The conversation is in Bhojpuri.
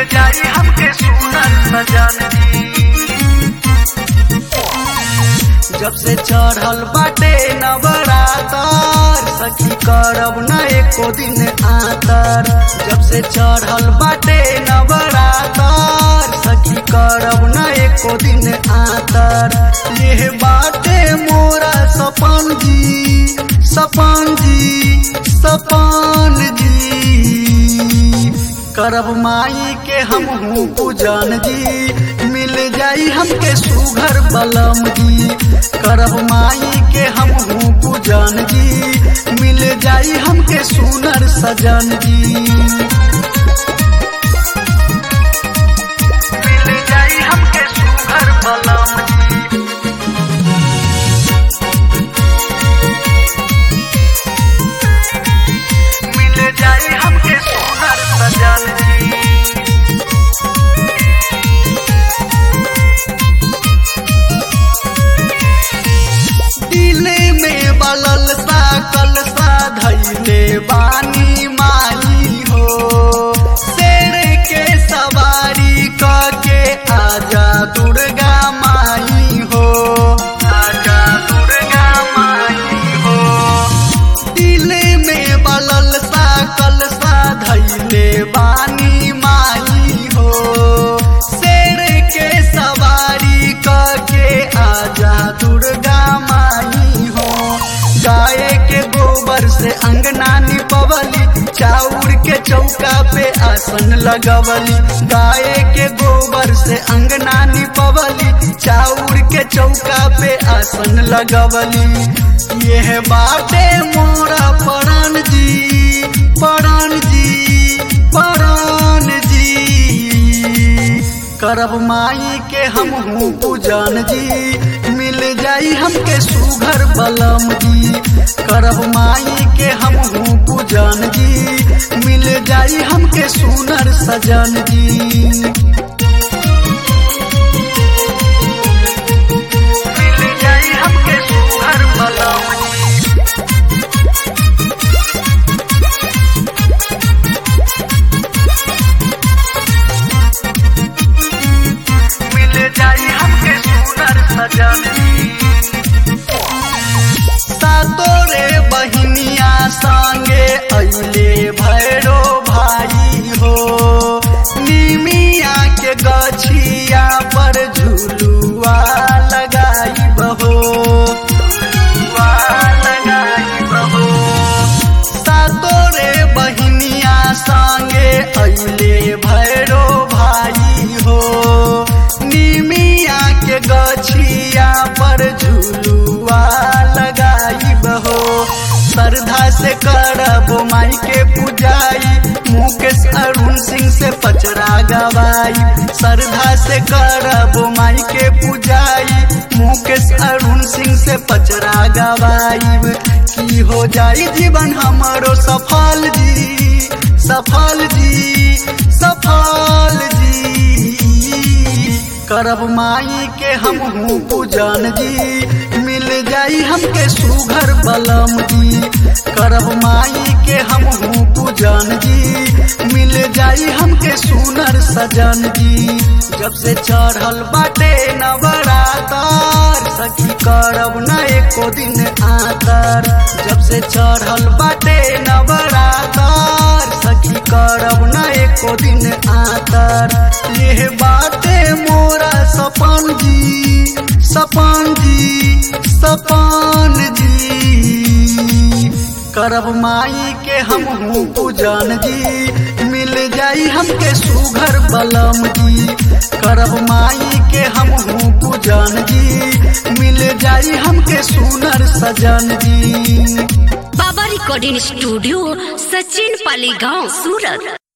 जाई हमके सुनर सजन जी जब से चढ़ल बाटे नवरातर सखी करब न एको दिन आतर जब से चढ़ल बाटे नवरातर सखी करब न एको दिन आतर यह बाटे मोरा सपन जी सपन जी सपन जी करब माई के हम हूँ पूजन जी मिल जाई हमके सुघर बलम जी करब माई के हम हूँ पूजन जी मिल जाई हमके सुनर सजन जी मिल जाई हमके सुघर बलम जी मिल जाई हमके सुनर सजन जी दिले में बलल सा कलसा धैले बानी माई हो शेर के सवारी क के आजा दुर्गा माई हो आजा दुर्गा माई हो दिले में बलल सा कलसा धैले बानी माई हो शेर के सवारी क के आजा दुर्गा माई हो गाय के गोबर से अंगना निपवली चाउर के चौका पे आसन लगवली गाय के गोबर से अंगना निपवली चाउर के चौका पे आसन लगवली यह बाटे मोरा परान जी परान जी परान जी करब माई के हम हूँ पूजन जी मिल जाई हमके सुघर बलम जी करब माई के हम हूँ पूजन जी मिल जाई हमके सुनर सजन जी मिल जाई हमके सुघर बलम जी मिल जाई हमके सुनर सजन सातो रे बहिनिया संगे अइले भैरो भाई हो निमिया के गछिया पर झुलुआ लगाई बहो झुलुआ लगाई बहो सातो रे बहिनिया संगे अइले भैरो भाई हो निमिया के गछिया पर झुलुआ लगाई बहो श्रद्धा से करब माई के पूजाई मुकेश अरुण सिंह से पचरा गवाई श्रद्धा से करब माई के पूजाई मुकेश अरुण सिंह से पचरा गवाई की हो जाई जीवन हमारो सफल जी सफल जी सफल जी करब माई के हम हूँ पूजन जी मिल जाई हमके सुघर बलम जी करब माई के हम हूँ पूजन जी मिल जाई हमके सुनर सजन जी जब से चढ़ल बाटे नवरातर सखी करब न एको दिन आतर जब से चढ़ल बाटे नवरातर सखी करब न एको दिन आतर यह बाटे मोरा सपन जी सपन जी सपन जी करब माई के हम हूँ पूजन जी मिल जाई हमके सुघर बलम जी करब माई के हम हूँ पूजन जी मिल जाई हमके सुनर सजन जी बाबा रिकॉर्डिंग स्टूडियो सचिन पाली गांव सूरत